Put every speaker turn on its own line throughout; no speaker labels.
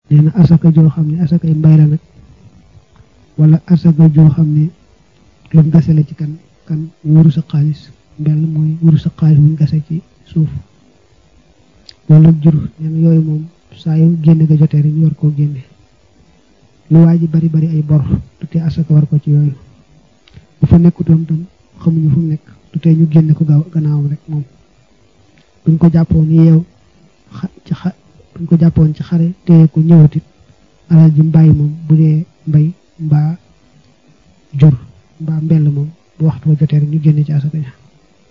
nee na asaka joo xam ne asakay mbay la nag wala asaka joo xam ne lu gase la ci kan kan wuru sa xaalis mbell mooy wuru sa xaalis buñ gase ci suuf wala jur nee na yooyu moom saa yu génne ga jotee rek ñu war koo génne lu waa ji bari bari ay bor du tee asaka war ko ci yooyu bu fa nekkutoon tam xamuñu fu mu nekk du tee ñu génne ko gaaw gannaawam rek moom buñ ko jàppoon yeew ci xa buñ ko jàppoon ci xare téye ko ñëwatit alal ji mbàyyi moom bu dee mbay mbaa jur mbaa mbell moom bu waxtu wa jotee rek ñu génne ci asaka ja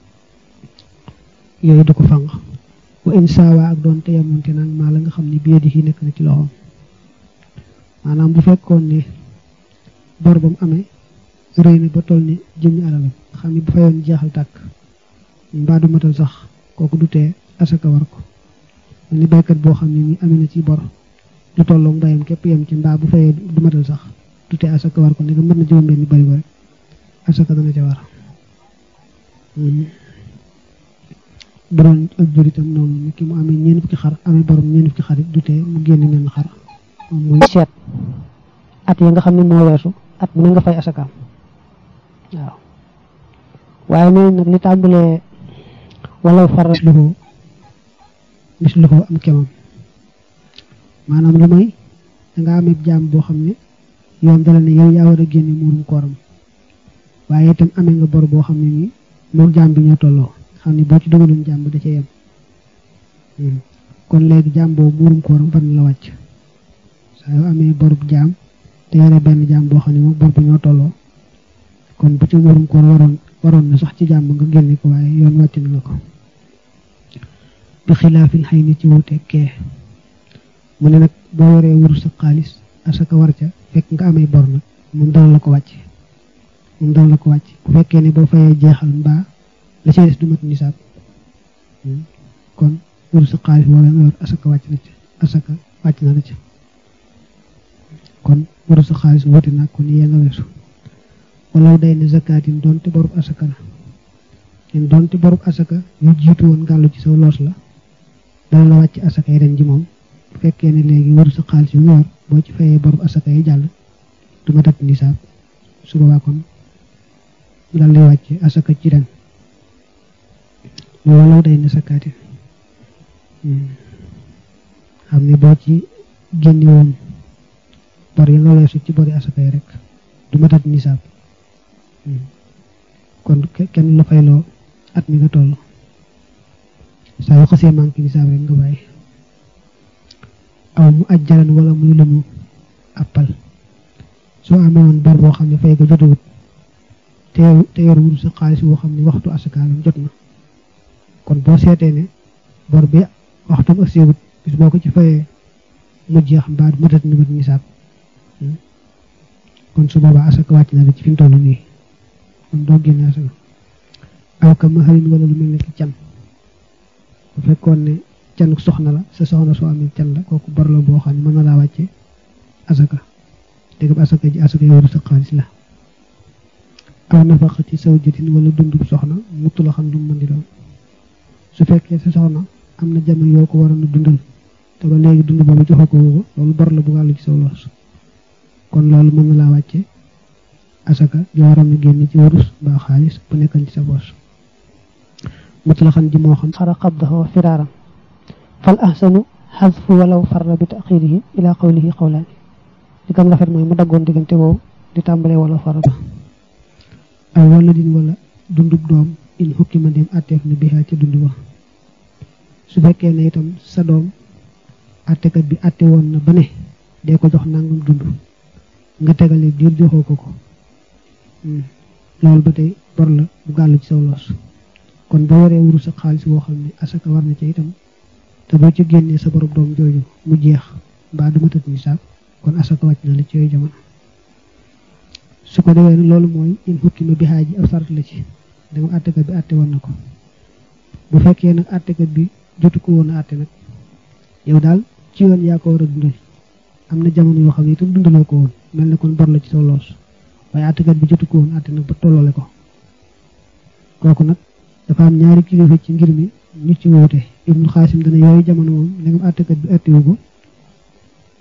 yooyu du ko fang wa insaawa ak doon te yamonte nag maa la nga xam ne biye di yi nekk na ci loxoom maanaam bu fekkoon ne bor ba mu amee rëy na ba toll ni jëmmi alalam xam ne bu fayoon jeexal tàkk mbaa du matal sax kooku du tee asaka war ko ni baykat boo xam ne ni amee na ci bor du tolloog mbayam képp yem ci mbaa bu fayee du matal sax du tee asaka war ko ne nga mën na juróom benn bari ko rek asaka dana ca war bu doon ak jur itam noonu ni ki mu amee ñeent fukki xar amee borom ñeent fukki xar it du tee mu génn menn xar moom muy
seet at yi nga xam ne moo weesu at mu ne nga fay asakaam waaw waaye nee nag li tàmbalee wala far
misluhu misluhu am kemam maanaam lu may danga amee jaam boo xam ne yoon dala ne yow yaa war a génne muurum kooram waaye itam amee nga bor boo xam ne nii moom jaam bi ñoo tolloo xam ne boo ci dugaloon jaam bi da ca yem kon léegi jaam boobu muurum kooram fan la wàcc saa yoo amee borub jaam te yore benn jaam boo xam ne moom bor ba ñoo tolloo kon bu ci muurum koor waroon waroon na sax ci jaam nga génne ko waaye yoon wàcc na la ko bi xilaafil xëy ni ci wuute kee mu ne nag boo yoree wuru sa xaalis asaka war ca fekk nga amee bor nag moom dana la ko wàcc moom dana la ko wàcc bu fekkee ne boo fayee jeexal mbaa la ci des du mat nisaab kon wuru sa xaalis boobee nga yor asaka wàcc na ca asaka wàcc na la ca kon wuru sa xaalis wuute nag kon yee nga weesu walaw day ne zakaatin doonte borub asaka la len doonte borub asaka yu jiitu woon gàllu ci sa loos la dana la wàcc asaka yi ren ji moom bu fekkee ne léegi waru sa xaalis yu yor boo ci fayee borub asaka yi jàll du ma tat nisaab su boobaa kon dal lay wàcc asaka ci ren walaw day ne zakaatin xam ne boo ci génne woon bor yi nga weesu ci bori asaka yi rek du ma tat nisaab kon kenn la fayloo at mi nga toll saa yu xasee manqué nisaab rek nga bàyyi aw mu ajjalan wala muy luñu appal soo amee woon bor boo xam ne fay ko jotawut te te yor wul sa xaalis boo xam ne waxtu asakaalam jot na kon boo seetee ne bor bi waxtum ak séewut bis boo ko ci fayee mu jeex mbaa matat ni mat nisaab kon su boobaa asaka wàcc na la ci fi mu toll nii kon doo génne asaka aw ka mahalin wala lu mel ne ki can bu fekkoon ne can soxna la sa soxna soo amee can la kooku bor la boo xam ne mën na laa wàcce asaka dégg asaka ji asaka yoru sa xaalis la aw nafaqa ci saw jëtin wala dundub soxna muttu la xam lu mu mën di doon su fekkee sa soxna am na jamono yoo ko waroon a dundal te ba léegi dund boobu joxe ko woo loolu bor la bu gàllu ci saw loos kon loolu mën na laa wàcce asaka joo waroon na génn ci wurus mbaa xaalis bu nekkan ci sa boos mutlaxan ji moo xam
xara qabdahu firaaran fal ahsanu xadfu walaw farra bi taxirihi ila qawlihi qawlaani li gën rafet mooy mu daggoon diggante boobu di tàmbalee wala farra
aw wala din wala dundub doom in xukki ma dem atteef na bihaa ca dund ba su fekkee ne itam sa doom attekat bi atte woon na ba ne dee ko jox nangam dund nga tegale diir joxoo ko ko loolu ba tey bor la bu gàllu ci saw loos kon boo waree wuru sa xaalis boo xam ne asaka war na ca itam te boo ci génnee sa borom doom jooju mu jeex mbaa du ma tëdd nisaab kon asaka wàcc na la ci yooyu jamono su ko defee loolu mooy in xukki ma bixaa ji ab sart la ci dama àttekat bi àtte woon na ko bu fekkee nag àttekat bi jotu ko woon a àtte nag yow daal ci yoon yaa ko war a dundal am na jamono yoo xam ne itam dundaloo ko woon mel na kon bor la ci saw loos waaye àttekat bi jotu ko woon àtte nag ba tolloole ko kooku nag dafa am ñaari kilifa ci ngir mi ñu ci woote ibnu xaasim dana yooyu jamono moom ndegam àttekat bi àttewu ko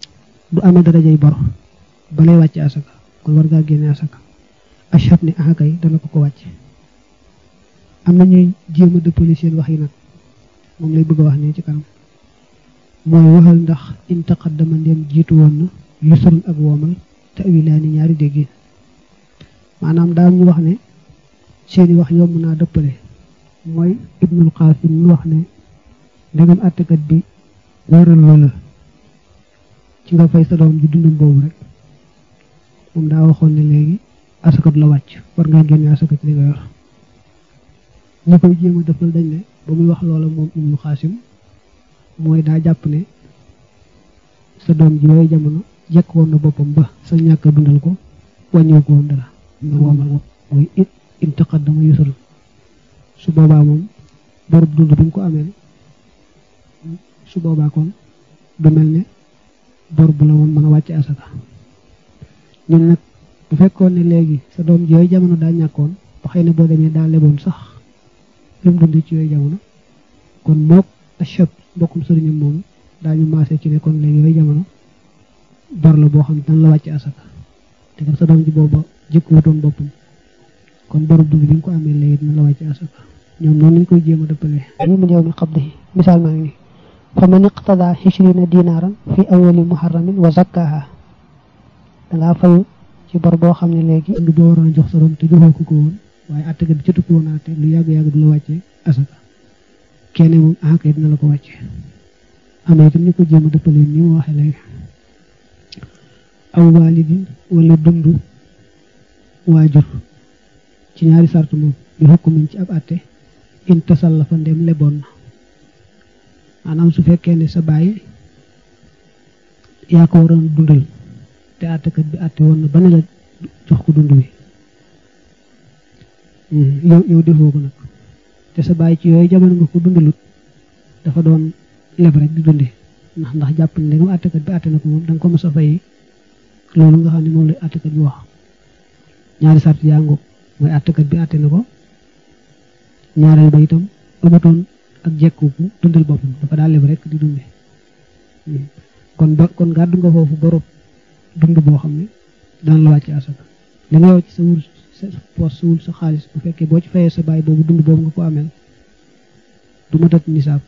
du amee darajay bor balay wàcc asaka kon war ngaa génne asaka achat ni axakay dana ko ko wàcc am na ñuy jéem a dëppali seen wax yi nag moom lay bëgg a wax ne ci kanam mooy waxal ndax in taqaddama ndem jiitu woon na yusrun ak woomal tawilaani ñaari déggin maanaam daal ñu wax ne seeni wax yomb naa dëppale mooy ibnul qasim ñu wax ne ndegam àttekat bi wóoral loola ci nga fay sa doom ji dundum boobu rek moom daa waxoon ne léegi asakat la wàcc war ngaa génne asaka ci li nga yor ñu koy jéem a dëppal dañ ne ba muy wax loola moom ibnul qasim mooy daa jàpp ne sa doom ji yooyu jamono jekk woon na boppam ba sa ñàkk a dundal ko wàññiwu ko woon dara nga woomal ko mooy in taqaddama yusrun su boobaa moom borub dund bi nga ko amee su boobaa kon du mel ne bor bu la woon mën a wàcc asaka ñun nag bu fekkoon ne léegi sa doom ji yooyu jamono daa ñàkkoon ba xëy na boo demee daa leboon sax li mu dund ci yooyu jamono kon mook achab mbokkum sëriñam moom daañu maase ci ne kon léegi yooyu jamono bor la boo xam ne dana la wàcc asaka te sa doom ji booba jëkk wutoon boppam kon borub dund bi nga ko amee léegi dina la wàcc asaka ñoom noonu lañ koy jéem a dëppalee
li mu ñëw mi qabdihi misaal maa ngi nii fa man iqtada xishrina dinaaran fi awali muharramin wa zakkaha dangaa fayu ci bor boo xam ne léegi
dund boo waroon a jox sa doom te joxoo ko ko woon waaye àttekat bi ca tukki woon te lu yàgg-yàgg du la wàccee asaka kenn moom akay dina la ko wàccee am na itam ñu ko jéem a dëppalee ni mu waxee léegi aw waalidin wala dund waajur ci ñaari sart moom bi hukkumin ci ab àtte in tasallafa ndem leboon na maanaam su fekkee ne sa baay yaa ko waroon dundal te àttekat bi àtte woon na ba ne la jox ko dund bi yow yow defoo ko nag te sa baay ci yooyu jamono nga ko dundalut dafa doon leb rek di dunde ndax ndax jàpp ne ndegam àttekat bi àtte na ko moom da nga ko mos a fay loolu nga xam ne moom la àttekat bi wax ñaari sart yaa ngoog mooy àttekat bi àtte na ko ñaareel ba itam amatoon ak jekkuku dundal boppam dafa daal leb rek di dunde kon ba kon gàddu nga foofu borob dund boo xam ne daan la wàcc asaka li nga yow ci sa wul sa poos sa wul sa xaalis bu fekkee boo ci fayee sa baay boobu dund boobu nga ko ameel du ma tat nisaab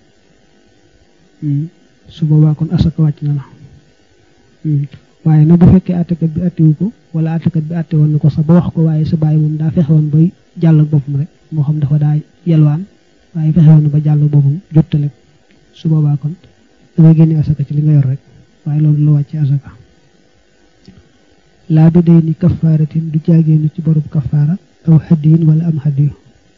su boobaa kon asaka wàcc na la waaye nag bu fekkee àttekat bi àttewu ko wala àttekat bi àtte woon na ko sax ba wax ko waaye sa baay moom daa fexe woon bay jàll ak boppam rek moo xam dafa daa yelwaan waaye fexe woon na ba jàll boppam jottale su boobaa kon dangay génne asaka ci li nga yor rek waaye loolu la wàcce asaka laa bi day ni kafaaratin du jaageenu ci borub kafaara aw hadiyin wala am hadiyu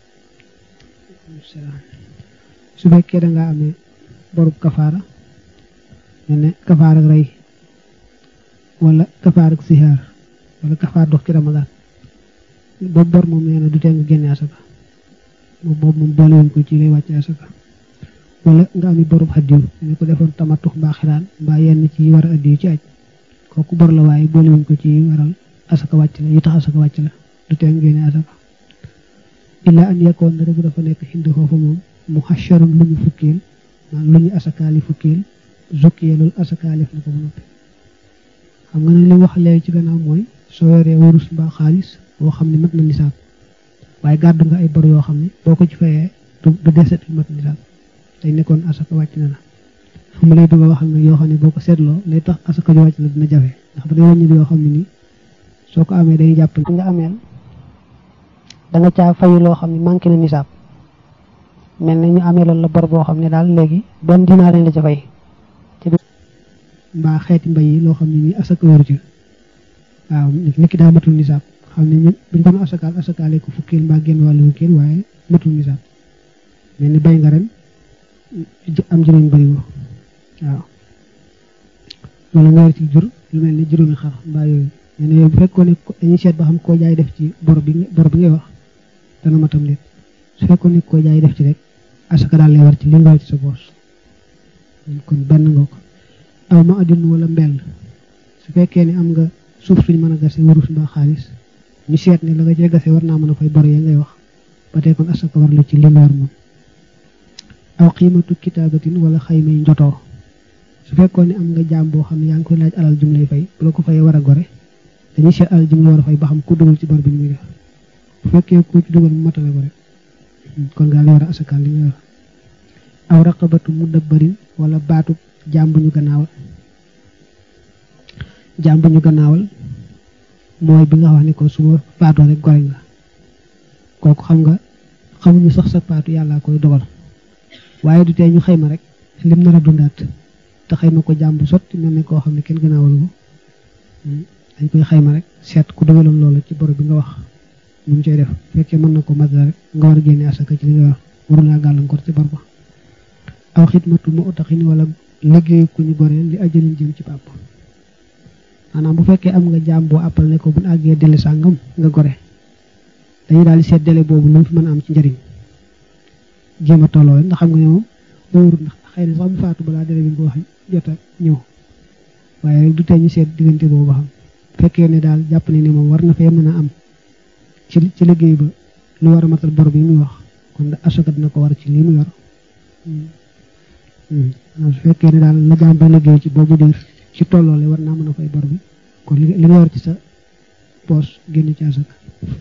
su fekkee dangaa amee borub kafaara mel ne kafaar ak rey wala kafaar ak sihaar wala kafaar dox ci ramadaan boobu bor moom nee na du tee nga génne asaka moom boobu moom boole woon ko ci lay wàcce asaka wala nga ami borub hadiyu ne ko defoon tamatux mbaa xiraan mbaa yenn ci war a addiyu ci aj kooku bor la waaye boole wuñ ko ci waral asaka wàcc la yi tax asaka wàcc la du tee nga génne asaka illa an yakkoon na rek dafa nekk xind foofu moom mu xasharun lu ñu fukkeel maan lu ñu asakaali fukkeel zukkiyee loolu asakaalif na ko ba noppi xam nga ne li wax léegi ci gannaaw mooy soo yoree wurus mbaa xaalis boo xam ne mat na nisaab waaye gàddu nga ay bor yoo xam ne boo ko ci fayee du deset mat nisaab day nekkoon asaka wàcc na la mu lay bëgg a waxal nag yoo xam ne boo ko seetloo lay tax asaka ju wàcc la dina jafe ndax ba day wàññi yoo xam ne nii soo ko amee day jàpp
nga ameel da nga caa fayu loo xam ne manqué na nisaab mel na ñu amee loolu la bor boo xam ne daal léegi benn dinaar lañ la ca fay
mbaa xeeti mbay yi loo xam ne nii asaka waru ci waaw nit ki daa matul nisaab xam ne ñun buñ ko asakaal asakaale ko fukkeel mbaa genn wàllu fukkeel waaye matul nisaab mel ni bay nga ren am juróomi bariwoo waaw wala nga yor ci jur lu mel ni juróomi xar mbaa yooyu nee na yooyu bu fekkoon ne dañuy seet ba xam koo jaay def ci bor bi bor bi ngay wax dana matam nit su fekkoon ne koo jaay def ci rek asaka daal lay war ci li nga war ci sa poos kon benn nga ko aw ma addin wala mbell su fekkee ne am nga suuf suñ mën a gase warus mbaa xaalis ñu seet ne la nga cee gase war naa mën a fay bor ya ngay wax ba tey kon asaka war la ci li nga war moom aw xiimatu kitaabatin wala xaymay njotoo su fekkoon ne am nga jaam boo xam ne yaa ngi koy laaj alal jum lay fay bu la ko fayee war a gore dañuy seet alal jum la war a fay ba xam ku dugal ci bor bi ni muy def bu fekkee ku ci dugal mu matale ko rek kon nga li war a asakaal li nga yor aw raqabatu mu dabbarin wala baatu jaam bu ñu gannaawal jaam bu ñu gannaawal mooy bi nga wax ne ko suba faatoo rek gore nga kooku xam nga xamuñu sax sa paatu yàllaa koy dogal waaye du tee ñu xayma rek lim nar a dundaat te xayma ko jaam bu sotti mel ne koo xam ne kenn gannaawalu ko dañ koy xayma rek seet ku dugaloon loolu ci bor bi nga wax nu mu cay def fekkee mën na ko matal rek nga war a génne asaka ci li nga wax waru laa gàllankoor ci bor ba aw xidmatu mu utaxin wala liggéey ku ñu goreel li ajalin jëm ci pàpp maanaam bu fekkee am nga jaam boo àppal ne ko bu àggee délai sàngam nga gore dañuy daal di seet délai boobu lu mu fi mën a am ci njëriñ jéem a tolloo ndax xam nga ne moom wóorul ndax xëy na sax mu faatu balaa délai bi nga ko wax jot a ñëw waaye rek du tee ñu seet diggante boobu ba xam fekkee ne daal jàpp ne ni moom war na fee mën a am ci ci liggéey ba lu war a matal bor bi muy wax kon asaka dina ko war ci lii mu yor su fekkee ne daal la jaam ba liggéey ci boobu diir ci tolloole war naa mën a fay bor bi kon li nga yor ci sa poos génn ci asaka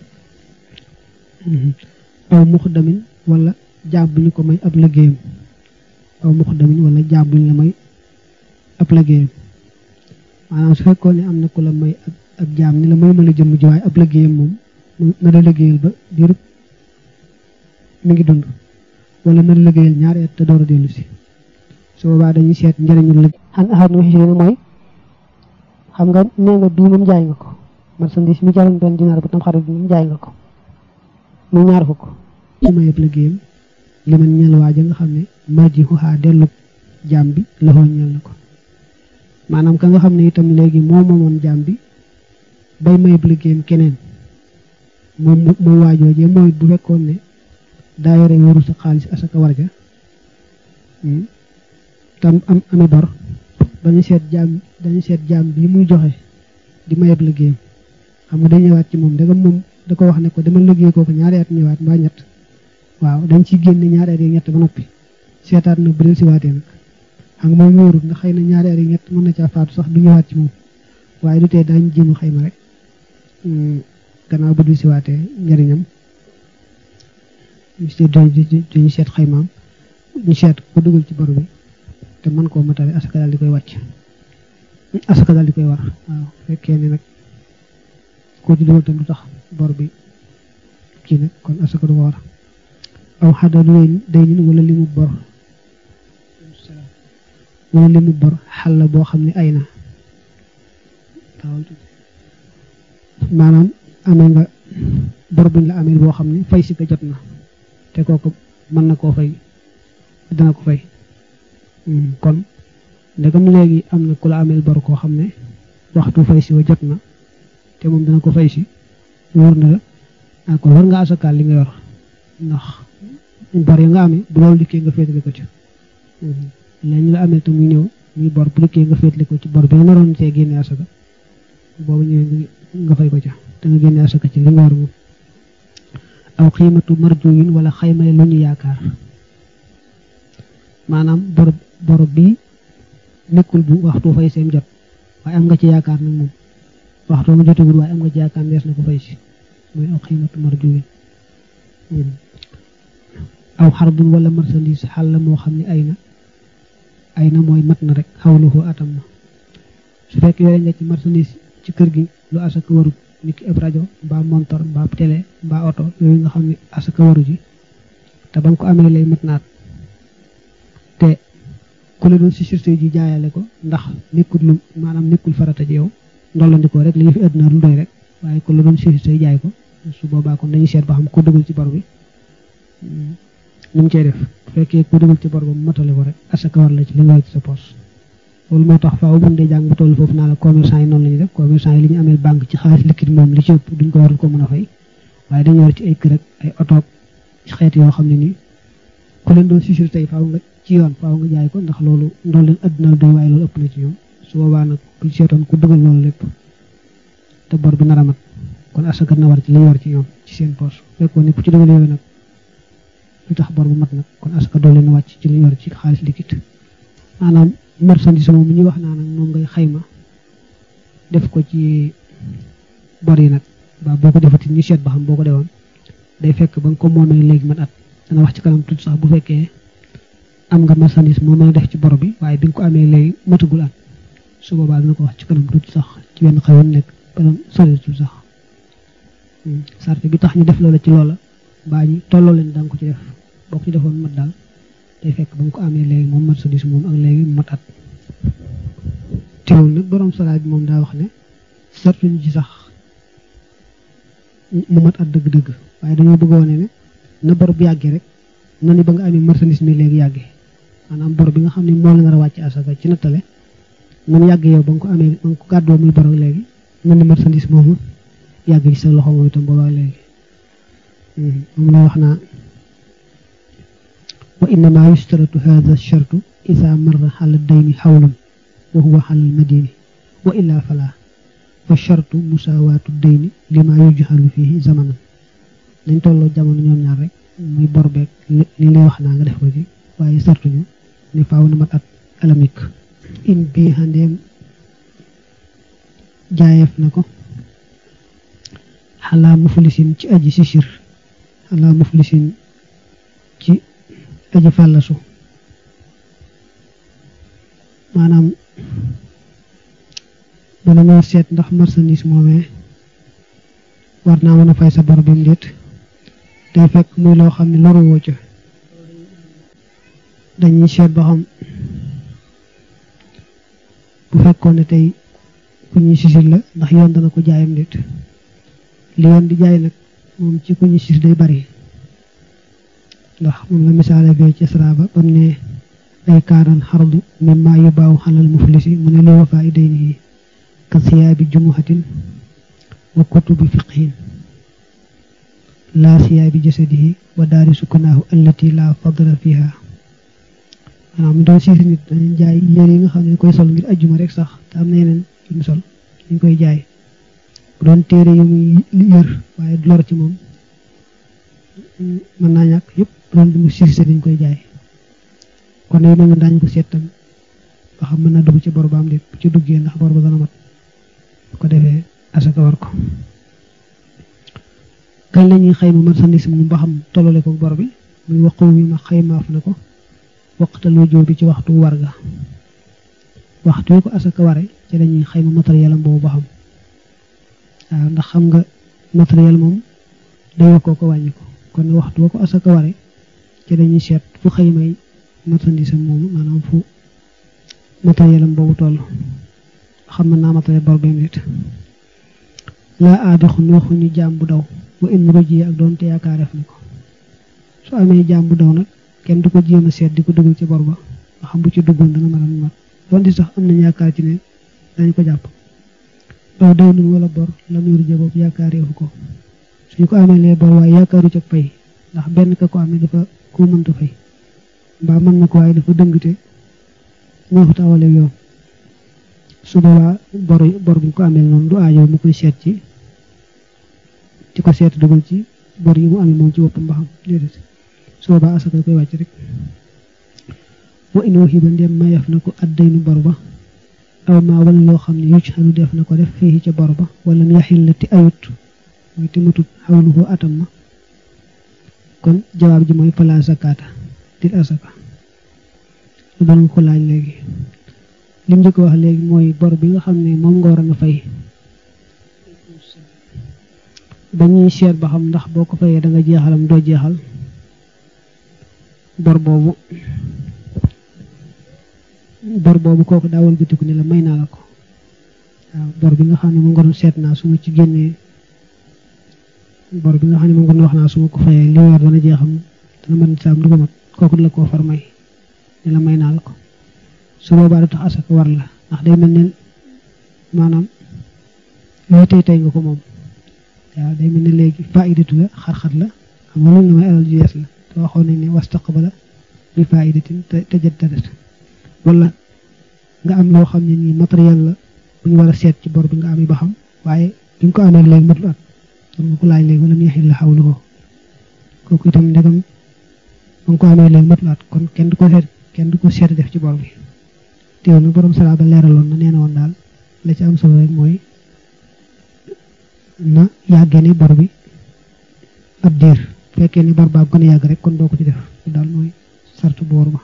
aw muxdamin wala jaam bu ñu ko may ab liggéeyam aw muxdamin wala jaam bu ñu la may ab liggéeyam maanaam su fekkoon ne am na ku la may ab jaam ni la may ma la jëmm ji waaye ab liggéeyam moom na la liggéeyal ba diirub mi ngi dund wala na la liggéeyal ñaari at te door a dellu si su boobaa dañuy seet njëriñu liggéey
xan axaat nu xisiri mooy xam nga nee nga bii moom jaay nga ko marchandise mi jaroon benn dinaar bu tam xarit bi moom jaay nga ko muy ñaar fukk
ci mayëb liggéeyam li man ñeel waaja nga xam ne marji xuxaa dellu jaam bi loxoo ñeel na ko maanaam ka nga xam ne itam léegi moo moomoon jaam bi bay mayëb liggéeyam keneen moom moom waajoojee mooy bu fekkoon ne daa yore wóoru sa xaalis asaka warja tam am ami bor dañu seet jaam dañu seet jaam bi muy joxe di mayeb liggéeyam xam nga dañ ñëwaat ci moom dagam moom da ko wax ne ko dama liggéey kooku ñaari at ñëwaat mbaa ñett waaw dañ ciy génne ñaari at yi ñett ba noppi seetaat nag bu del si waatee nag xam nga moom wóorut ndax xëy na ñaari at yi ñett mën na caa faatu sax du ñëwaat ci moom waaye du tee daañu jéem a xayma rek gannaaw bu del si waatee njëriñam ñu seet dañu seet xaymaam ñu seet ko dugal ci bor bi te mën koo matale asaka daal di koy wàcc asaka daal di koy war waaw fekkee ne nag koo ci dugal tam du tax bor bi kii nag kon asaka du ko war aw xadadu day nin wala limu bor wala limu bor xal la boo xam ne ay na maanaam amee nga bor buñ la amee boo xam ne fay si ko jot na te kooku mën na koo fay dana ko fay kon ndegam léegi am na ku la ameel bor koo xam ne waxtu fay si wa jot na te moom dana ko fay si wóor na la kon war nga asakaal li nga yor ndax bor yi nga amee bu loolu dikkee nga féetale ko ci léegi la amee te muy ñëw muy bor bu dikkee nga féetale ko ci bor bi nga naroon see génne asaka boobu ñëwee nga fay ko ca te nga génne asaka ci li nga war moom aw xiimatu marjuyin wala xaymale lu ñu yaakaar maanaam bor bor bi nekkul bu waxtu fay seen jot waaye am nga ci yaakaar nag moom waxtu mu jotagul waaye am nga ci yaakaar nees na ko fay si mooy aw xiimatu marjuyin aw xarbun wala marchandise xal la moo xam ne ay na ay na mooy mat na rek xawluhu atam na su fekk yore nga ci marchandise ci kër gi lu asaka warut nit ki ab rajo mbaa montor mbaa télé mbaa oto yooyu nga xam ne asaka waru ji te ba nga ko amee lay mat naat te ku la doon si surtout ji jaayale ko ndax nekkul lu maanaam nekkul farata ji yow ndollandikoo rek li ñu fi àdduna lu doy rek waaye ku la doon si surtout jaay ko su boobaa kon dañuy seet ba xam ko dugal ci bor bi nu mu cee def bu fekkee ku dugal ci bor ba mu matale ko rek asaka war la ci li nga war ci sa poos loolu moo tax faaw buñ dee jàng bu toll foofu naa la commerçant yi noonu la ñuy def commerçant yi li ñu amee banque ci xaalis liquide moom li ci ëpp duñ ko war ko mën a fay waaye dañu war ci ay kër ak ay oto xeet yoo xam ne nii ku leen doon susur tey faaw nga ci yoon faaw nga jaay ko ndax loolu ndool leen adduna doy waaye loolu ëpp na ci ñoom su boobaa nag buñ seetoon ku dugal loolu lépp te bor bi nar a mat kon asaka na war ci li ñu war ci ñoom ci seen poos fekkoon ne ku ci dugal yooyu nag lu tax bor bu mat nag kon asaka doo leen wàcc ci li ñu war ci xaalis liquide maanaam marchandise moom mi ñuy wax naa nag moom ngay xayma def ko ci bor yi nag ba boo ko defati ñu seet ba xam boo ko defoon day fekk ba nga ko moomee léegi mat at dana wax ci kanam tuuti sax bu fekkee am nga marchandise moo mën a def ci bor bi waaye bi nga ko amee léegi matagul at su boobaa dana ko wax ci kanam tuuti sax ci wenn xayoon nekk kanam soritul sax sart bi tax ñu def loola ci loola mbaa ñu tolloo leen da nga ko ci def boo ko ci defoon mat daal day fekk ba nga ko amee léegi moom marchandise moom ak léegi mat at teewul nag borom solaay bi moom daa wax ne sartuñu ci sax mu mat at dëgg-dëgg waaye dañoo bëgg wane ne na bor bu yàggee rek na ni ba nga amee marchandise mi léegi yàggee maanaam bor bi nga xam ne moo la nar a wàcc asaka ci nattale man yàggee yow ba nga ko amee ba nga ko gàddoo muy bor ak léegi na ni marchandise moomu yàgg ci sa loxo moom itam boobaa léegi moom la wax naa wa innama yustaratu hadha shartu ida marra xala dayni xawlun wa huwa xala almadini wa illa fala fa shartu musawaatu dayni lima yujhalu fihi zamanan dañ tolloo jamono ñoom ñaar rek muy bor beeg li lay wax naa nga def ko ci waaye sartuñu ni faaw na mat at alamik in bii xandeem jaayeef na ko xalaa muflisin ci aji sisir xalaa muflisin ci aji fàllasu maanaam bala ñoo seet ndax marchandise moomee war naa mën a fay sa bor bi mu déet day fekk muy loo xam ne loru woo ca dañuy seet ba xam bu fekkoon ne tey ku ñuy sisir la ndax yoon dana ko jaayam déet li yoon di jaay nag moom ci ku ñuy sisir day bari ndax moom la misaale fee ci saraaba bam ne ay kaaran xardu mimma yubaaw xalal muflisi mu ne li wafaa i daynihi ka siyaabi jumuhatin wa kutubi fiqhin laa siyaabi jasadihi wa daari sukkanaahu allati laa fadla fiha maanaam mu doon siisi nit dañu jaay yére yi nga xam ne koy sol ngir ajjuma rek sax te am na yeneen yu mu sol ñu koy jaay bu doon téere yu muy yër waaye du lor ci moom mën naa ñàkk yëpp bu doon bi mu siisi dañ koy jaay kon yu mel daañu ko seet tam ba xam mën na dugg ci bor ba am déet bu ci duggee ndax bor ba dana mat bu ko defee asaka war ko kañ la ñuy xayma marchandise mu ba xam tollale ko bor bi muy waqu wi ma xaymaaf na ko waqtal wujub bi ci waxtu warga waxtu wi ko asaka ware ci lañuy xayma matériel am boobu ba xam waaw ndax xam nga matériel moom day yokkoo ko wàññi ko kon waxtu wa ko asaka ware ci dañuy seet fu xaymay marchandise am moomu maanaam fu matériel am boobu toll xam mën naa matériel bor bem nit laa aadixun waxuñu jaam bu daw wa in ruji ak doonte yaakaareef na ko su amee jaam bu daw nag kenn du ko jéem a seet di ko dugal ci bor ba nga xam bu ci duggoon dana mën a mat doonte sax am nañ yaakaar ci ne dañ ko jàpp daw daw nun wala bor la muy ruje boobu yaakaareefu ko suñu ko amee lee bor waaye yaakaaru ca fay ndax benn ka ko amee dafa ko mënta fay mbaa mën na ko waaye dafa dëngte moo fa tawale yoon su boobaa bor bor bu ñu ko amee noonu du aajo mu koy seet ci ci ko seet dugal ci bor yi mu amee moom ci boppam ba xam déedéet su boobaa asaka koy wàcc rek wa in waxiba ndem mayef na ko addaynu bor ba aw maa wala loo xam ne yucc xanu def na ko def fii ca bor ba wala mu yaxil la ti ayut mooy te matut xawluhu atam ma kon jawaab ji mooy fala zakata dit asaka lu doon ko laaj léegi li mu njëkk wax léegi mooy bor bi nga xam ne moom nga war a nga fay dañuy seet ba xam ndax boo ko fayee da nga jeexalam doo jeexal bor boobu bor boobu kooku daawal gëtiku ne la may naa la ko waaw bor bi nga xam ne moom nga doon seet naa su ma ci génnee bor bi nga xam ne moom nga doon wax naa su ma ko fayee li weer dana jeexam dana mën saam du ko mat kooku la koo far may ne la may naa la ko su boobaa du tax asaka war la ndax day mel ne maanaam looy tey tey nga ko moom waaw day mel ne léegi faidatu la xar-xar la xam nga loolu la may alal ju yees la te waxoon nañ ne wastaqbala bi faidatin tajaddadat wala nga am loo xam ne nii matériel la bu ñu war a seet ci bor bi nga amee ba xam waaye bi nga ko amee léegi matul at kon nga ko laaj léegi wala mu yaxil la xawlu ko kooku itam ndegam ba nga ko amee léegi matul at kon kenn du ko seet kenn du ko seet def ci bor bi teew na borom sala ba leeraloon na nee na woon daal la ci am solo rek mooy na yàggee ni bor bi ab diir fekkee ni bor baab gën a yàgg rek kon doo ko ci def daal mooy sartu boor ba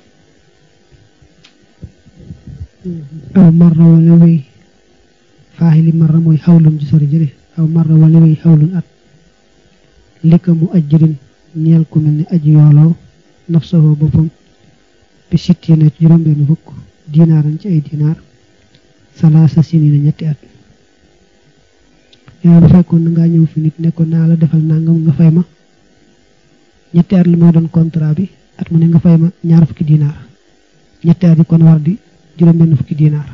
aw marra wala wéy faaxili marra mooy xawlun ci sori jële aw marra wala wéy xawlun at lika mu ajjirin ñeel ku mel ni aji yooloo nafsahoo boppam bi sittiina ci juróom-benn fukk dinaaran ci ay dinaar salaasa sinina ñetti at yow bu fekkoon na ngaa ñëw fi nit nekkoon naa la defal nangam nga fay ma ñetti at li moo doon contrat bi at mu ne nga fay ma ñaar fukki dinaar ñetti at yi kon war di juróom-benn fukki dinaar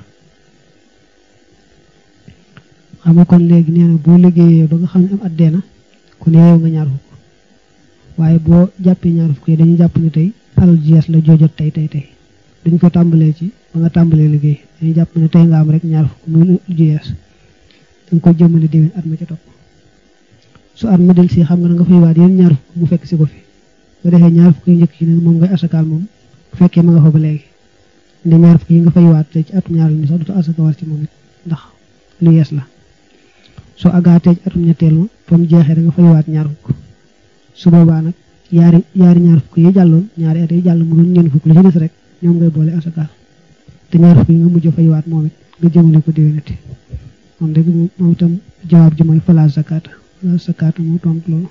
xam nga kon léegi nee na boo liggéeyee ba nga xam ne am at deena ku ne yow nga ñaar fukk waaye boo jàppee ñaar fukk yi dañuy jàpp ne tey alal ji yees la joojot tey tey tey duñ ko tàmbalee ci ba nga tàmbalee liggéey dañuy jàpp ne tey nga am rek ñaar fukk muy ju yees danga ko jëmale déwén at ma ca topp su at ma del si xam nga na nga fay waat yéen ñaar fukk mu fekk si ko fi nga defee ñaar fukk yi njëkk yi ne moom ngay asakaal moom bu fekkee ma nga fa ba léegi ne ñaar fukk yi nga fay waat te ci atum ñaar mi sax du asaka war ci moom it ndax lu yees la soo agaatee ci atum ñetteel ma fa mu jeexee da nga fay waat ñaar fukk su boobaa nag yaari yaari ñaar fukk yi jàlloon ñaari at yi jàll mu doon ñeent fukk lu ci des rek ñoom ngay boole asakaal te ñaar fukk yi nga mujj fay waat moom it nga jëmale ko déwénati moom dëgg moom itam jawaab ji mooy fala zakata fala zakata moo tontu loolu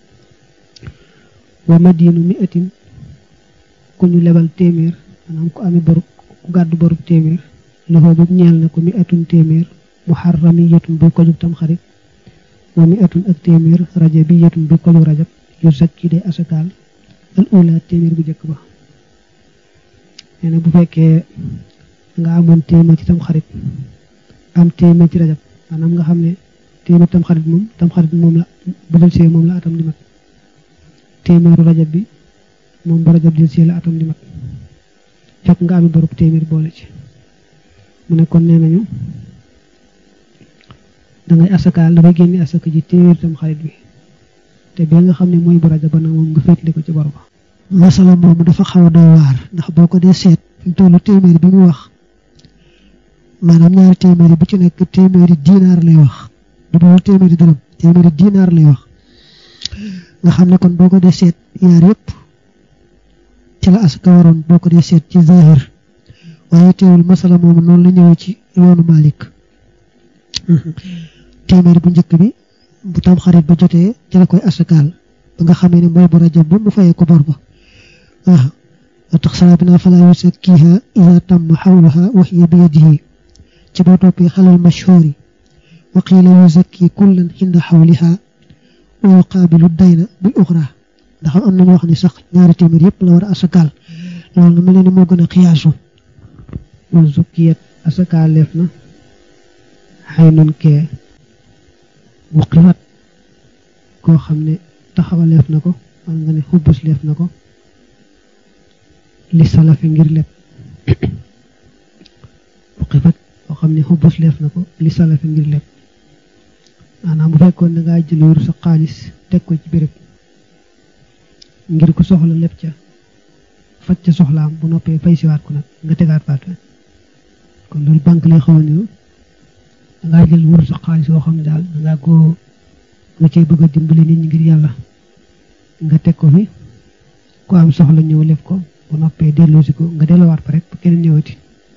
wa madinu mi atin ku ñu lebal téeméer maanaam ku ami borub ku gàddu borub téeméer loxo boobu ñeel na ko mi atun téeméer muharramiyatun buy ko jug tam xarit wa mi atun ak téeméer rajabiyatun buy ko jug rajab yu zakki day asakaal al ula téeméer bu njëkk ba nee na bu fekkee nga amoon téeméer ci tam xarit am téeméer ci rajab maanaam nga xam ne téeméer tam xarit moom tam xarit moom la bu dul see moom la atam di mat téeméeru rajab bi moom bu rajab dil see la atam di mat fekk nga ami borub téeméer boole ci mu ne kon nee nañu dangay asakaal dafay génne asaka ji téeméer tam xarit bi te bi nga xam ne mooy bu rajab ba nag moom nga féetli ko ci bor ba
masala moomu dafa xaw a doy waar ndax boo ko dee seet fi mu tollu téeméer bi mu wax maanaam ñaari téeméeri bu ci nekk téeméeri dinaar lay wax du boobu téeméeri dërëm téeméeri dinaar lay wax nga xam ne kon boo ko dee seet yaar yëpp ci la asaka waroon boo ko dee seet ci zahir waaye teewul masala moomu noonu la ñëwee ci yoonu Malik téeméeri bu njëkk bi bu tam xarit ba jotee ci la koy asakaal ba nga xamee ne mooy bu rajab ba mu fayee ko bor ba waaw tax sala bi naa falaa yusakkiha ida tamma xawluha wa hiya bi yadihi ci boo toppee xalal mashhuri wa qiila yuzakki kullan xinda xawliha wa yuqaabilu dayna bil uxra ndax am nañu wax ni sax ñaari téeméer yëpp la war a asakaal loolu nga mel ni moo gën a xiyaasu
wa zukkiyat asakaaleef na xay nun kee wuqiwat koo xam ne taxawaleef na ko wala nga ne xubbus leef na ko li salafi ngir lépp wuqiwat koo xam ne xubbus leef na ko li salafi ngir lépp maanaam bu fekkoon da ngaa jël wéru sa xaalis teg ko ci béréb ngir ko soxla lépp ca faj ca soxlaam bu noppee fay siwaat ko nag nga tegaat baat kon loolu banque lay xaw a niru da ngaa jël wéru sa xaalis boo xam ne daal da ngaa ko nga cay bëgg a dimbali nit ñi ngir yàlla nga teg ko fi ku am soxla ñëw lef ko bu noppee delloosi ko nga delloowaat ko rek ba keneen ñëwati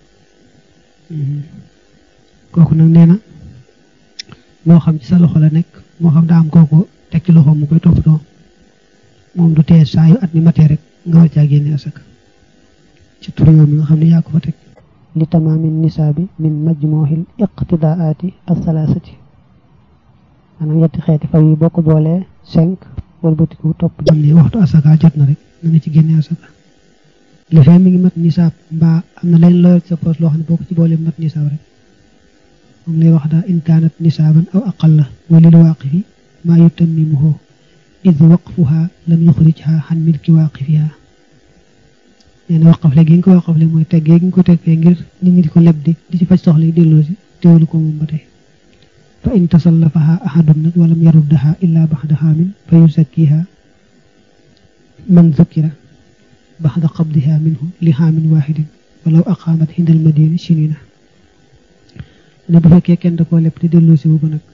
kooku nag nee na moo xam ci sa loxo la nekk moo xam daa am kooku teg ci loxo mu koy toppatoo moom du tee saa yu at mi matee rek nga war caa génne asaka ci tur yow mi nga xam ne yaa ko fa teg
li tamaami nisaabi min majmuuxil iqtidaati asalaasati maanaam yetti xeeti fay yi boo ko boolee cinq wëlbatiku topp
xam ne waxtu asaka jot na rek na nga ci génne asaka li fee mi ngi mat nisaab mbaa am na leen loo sa poos loo xam ne boo ko ci boolee mat nisaab rek moom lay wax daa in kaanat nisaaban aw aqalla wa lil waaqifi maa yutammimuhu id waqfuha lam yuxrijha xan milki waaqifiha nee na waqaf le gi nga ko waqaf le mooy teggee gi nga ko teg fee ngir nit ñi di ko leb di di ci faj soxla yi delloo si teewlu ko moom ba tey fa in tasallafaha ahadun nag walam yaruddaha illa baxda xaamin fa yusakkiha man zukkira baxda qabdiha minhu li xaamin waaxidin walaw aqaamat hindal madina sinina ne bu fekkee kenn da koo leb te delloosi wu ko nag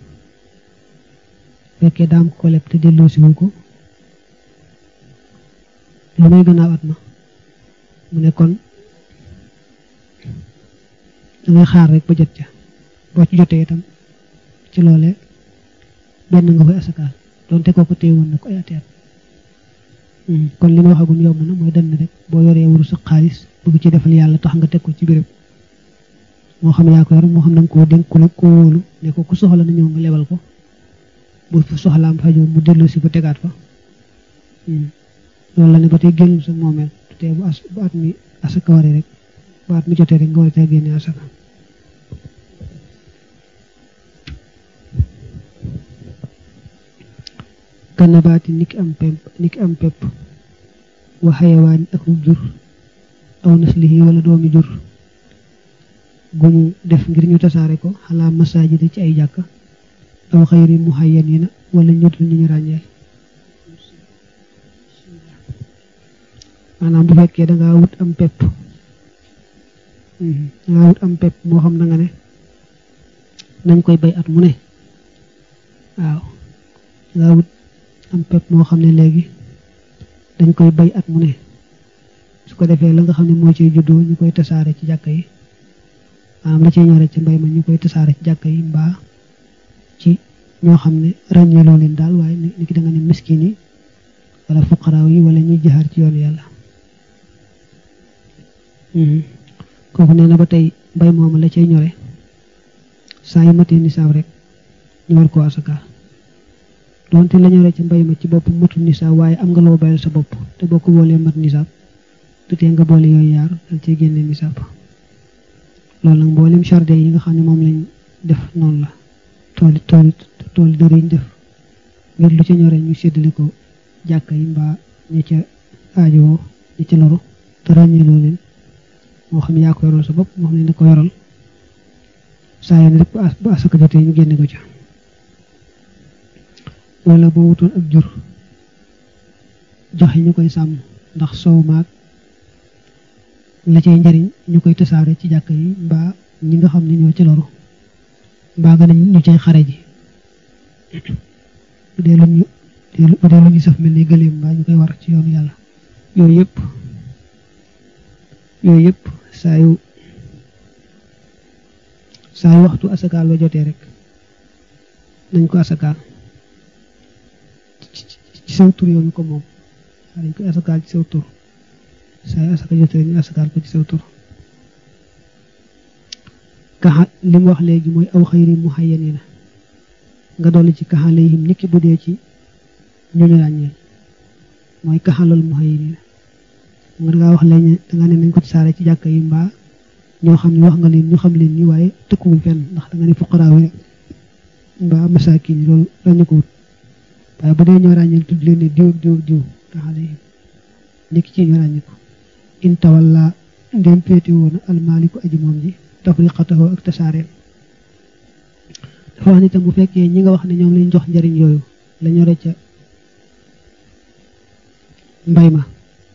fekkee daam ko leb te delloosi wu ko lu may gannaaw at ma mu ne kon dangay xaar rek ba jot ca boo ci jotee itam ci loole benn nga koy asakaal donte kooku téewoon na ko ay ati at kon li ma waxagum yomb na mooy dann rek boo yoree wuru sa xaalis bëgg ci defal yàlla tax nga teg ko ci béréb moo xam yaa ko yor moo xam na nga koo dénk ku la ko wóolu ne ko ku soxla na ñëw nga lebal ko bu soxlaam fajoo mu dellu si ba tegaat fa loolu la ne ba tey génnul sa moomeel te bu as bu at mi asaka waree rek bu at mi jotee rek nga war a caa génne asaka kanabaati niki am pepp niki am pepp wa xayawaani ak jur aw naslihi wala doomi jur gu ñu def ngir ñu tasaare ko xalaa masaajida ci ay jàkka aw xayri muhayyanina wala ñu dul ñu ñu ràññeel maanaam bu fekkee dangaa wut am pepp dangaa wut am pepp moo xam na nga ne nañ koy bay at mu ne waaw dangaa wut am pepp moo xam ne léegi dañ koy bay at mu ne su ko defee la nga xam ne moo ciy juddoo ñu koy tasaare ci jàkka yi maanaam la ciy ñore ci mbay ma ñu koy tasaare ci jàkka yi mbaa ci ñoo xam ne ràññeeloo leen daal waaye ni ki da nga ne miskin yi wala fuqaraaw yi wala ñuy jaxaar ci yoonu yàlla kooku nee na ba tey mbay moomu la cay ñore saa yu matee nisaab rek ñu war koo asakaal donte la ñore ci mbay ma ci bopp matul nisaab waaye am nga loo bayal sa bopp te boo ko boolee mat nisaab du tee nga boole yooyu yaar dal cee génne nisaab loolu nag mboolem jardin yi nga xam ne moom lañ def noonu la tooli tooli tooli dër yiñ def ngir lu ca ñore ñu séddale ko jàkka yi mbaa ñi ca aajowoo ñi ca loru te ràññeeloo leen moo xam yaa ko yoral sa bopp moo xam ne da ko yoral saa yoon rek bu asaka jotee ñu génne ko ca wala boo wutoon ak jur joxe ñu koy sàmm ndax soow maag la cay njariñ ñu koy tasaare ci jàkk yi mbaa ñi nga xam ne ñoo ci loru mbaa nga ne ñu cay xare ji bu dee lu ñu bu dee lu ñu saf mel ni gëléem mbaa ñu koy war ci yoonu yàlla yooyu yëpp yooyu yëpp saa yu saa yu waxtu asakaal ba jotee rek nañ ko asakaal ci saw tur yow ñu ko moom waa dañ koy asakaal ci saw tur saa yu asaka jotee rek ñu asakaal ko ci saw tur kaxa li mu wax léegi mooy aw xayri muhayyanina nga dolli ci kaxalayhim niki bu dee ci ñu ñu ràññeel mooy kaxalal muhayyanina nga dangaa wax léegi danga ne nañ ko saare ci jàkka yi mbaa ñoo xam ne wax nga leen ñu xam leen ñi waaye tëkkuwuñ fenn ndax danga ne fuqaraaw yi mbaa masaakin yi loolu lañu ko wut waaye bu dee ñoo ràññeel tudd leen ne diw diw diw kaxalayhim niki ci ñu ràññi ko in tawalla ndem féete woon almaaliku aji moom ji tafriqatahu ak tasaareem dafa wax ni tam bu fekkee ñi nga wax ne ñoom lañ jox njariñ yooyu la ñore ca mbay ma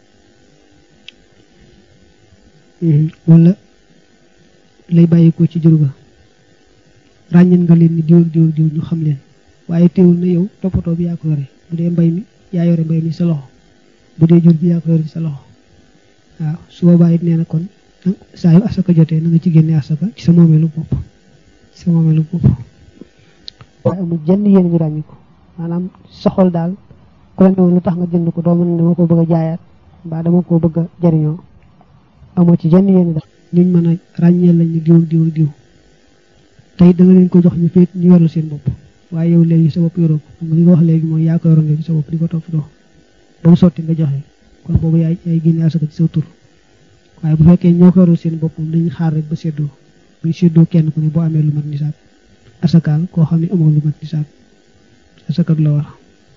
wala lay bàyyikoo ci jur ga ràññeen nga leen ni diw ak diw ak diw ñu xam leen waaye teewul na yow toppatoo bi yaa ko yore bu dee mbay mi yaa yore mbay mi sa loxo bu dee jur bi yaa ko yore ci sa loxo waaw su boobaa it nee na kon saa yu asaka jotee na nga ci génne asaka ci sa moomeelu bopp ci sa moomeelu bopp
waaye amul jenn yéen ñu ràññi ko maanaam soxol daal ku la ne woon lu tax nga jënd ko doo mën dama ko bëgg a jaayaat mbaa dama ko bëgg a jariñoo amoo ci jenn yéen daal
ñuñ mën a ràññeel lañ ne diw ak diw ak diw tey da nga leen ko jox ñu féet ñu yorlu seen bopp waaye yow léegi sa bopp yoroo ko xam nga li nga wax léegi mooy yaa ko yoroon léegi sa bopp di ko topp doo ba mu sotti nga joxe kon boobu yaay yaay génne asaka ci sa tur waaye bu fekkee ñoo ko yorul seen bopp moom dañuy xaar rek ba séddoo buñ séddoo kenn ku ne boo amee lu mat nisaab asakaal koo xam ne amoo lu mat nisaab asaka du la war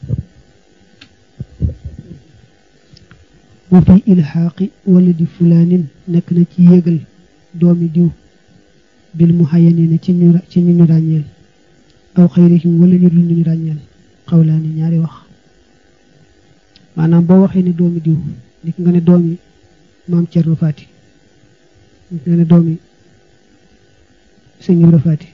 wa fi ilxaaqi wala di fulaanin nekk na ci yéegal doomi diw bil muhayyanina ci ñu ci ñu ñu ràññeel aw xayrihim wala ñu dul ñu ñu ràññeel xawlaani ñaari wax maanaam boo waxee ne doomi diw nit nga ne doomi maam Cerno Faati nee na doomi sëñ Ibra Faati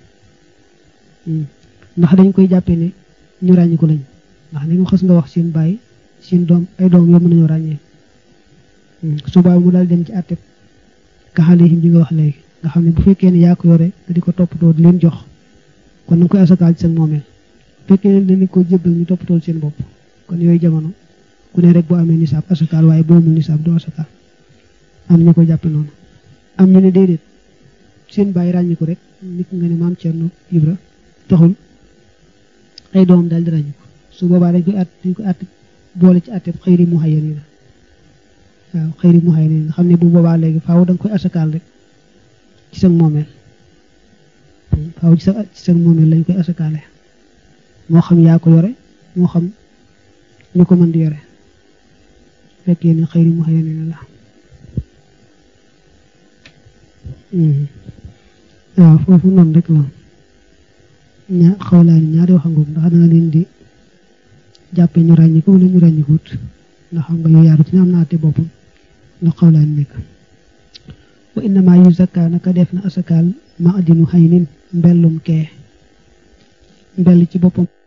ndax dañ koy jàppee ne ñu ràññiku lañ ndax ni nga xas nga wax seen bàyyi seen doom ay doom yoo mën nañoo ràññee subaa mu daal dem ci àtte kaxale yi bi nga wax léegi nga xam ne bu fekkee ne yaa ko yore nga di ko toppatoo di leen jox kon na nga koy asakaal ci seen moomeel bu fekkee ne dañ ko jébbal ñu toppatoo seen bopp kon yooyu jamono ku ne rek boo amee nisaab asakaal waaye boo amul nisaab doo asakaal am ñu ko jàppe noonu am ñu ne déedéet seen bàyyi ràññiku rek nit nga ne maam Cerno Ibra taxul ay doom daal di ràññiku su boobaa dañ koy at dañ koy at boole ci àtte xëyri mu xayya nii la waaw xëyri mu xayya nii nga xam ne bu boobaa léegi faaw da nga koy asakaal rek ci sa moomeel faaw ci sa ci sa moomeel lañ koy asakaale moo xam yaa ko yore moo xam ñu ko mën di yore fekkee ne xëyri mu xayya nii la waaw foofu noonu rek la ña xawlaani ñaari waxangoog ndax danga leen di jàppe ñu ràññi ko wala ñu ràññikut ndax xam nga yu yaaru ci ne am na àtte boppam ndax xawlaani nekk wa innama yu zakka naka def na asakaal ma adinu xaynin mbellum kee mbell ci boppam